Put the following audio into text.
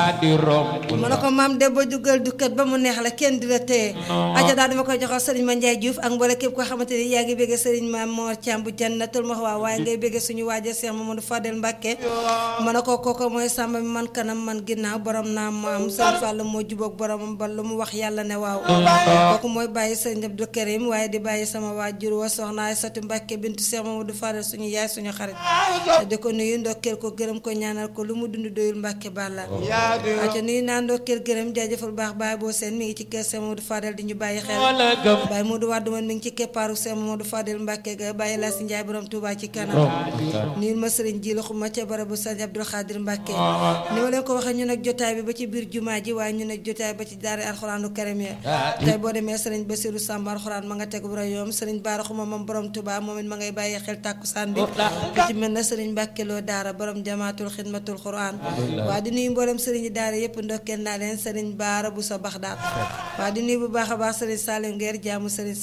daa di romb ma ne ko maam de ba dugal dukkat ba mu neex la kenn di la téye aja daal dama koy joxal sëriñ ma Ndiaye Diouf ak mboole képp koo xamante ni yaa ngi bégge sëriñ ma Mor Thiam bu jannatul ma waaw waaye ngay bégge suñu waaja Cheikh Mamadou Fadel Mbacke ma ne ko kooko mooy sàmba mi man kanam man ginnaaw borom naa maam sëriñ Fall moo jubóog boromam ba lu mu wax yàlla ne waaw kooku mooy bàyyi sëriñ Abdou Karim waaye di bàyyi sama waajur wa soxna Aysatu Mbacke bintu Cheikh Mamadou Fadel suñu yaay suñu xarit di ko nuyu ndokkeel ko gërëm ko ñaanal ko lu mu dund doyul Mbacke Balla aca nuyu naa ndokkeel gërëm jaajëfal baax baay boo seen mi ngi ci kër Cheikh Mamadou Fadel di ñu bàyyi xel wala gëm Baye Modou Wade man mi ngi ci keppaaru Cheikh Mamadou Fadel Mbacke ga bàyyi la si Njaay borom Touba ci kanam nuyu ma sëriñ ji la xuma ca barabu sëriñ Abdou Khadir Mbacke ni ma leen ko waxee ñu nag jotaay bi ba ci biir jumaa ji waaye ñu nag jotaay ba ci daara alxuraanu karim ya tey boo demee sëriñ Basiru Sàmb alxuraan ma nga tegu bu rayoom sëriñ Baara xuma moom borom Touba moom it ma ngay bàyyi xel tàkkusaan bi ku ci mel na sëriñ Mbacke loo daara borom jamaatul xidmatul quran waa di nuyu mboolem sëriñ yi daara yëpp ndokkeel naa leen sëriñ Baara bu sa Baxdaat waa di nuyu bu baax a baax sëriñ Salim Nguer jaamu sëriñ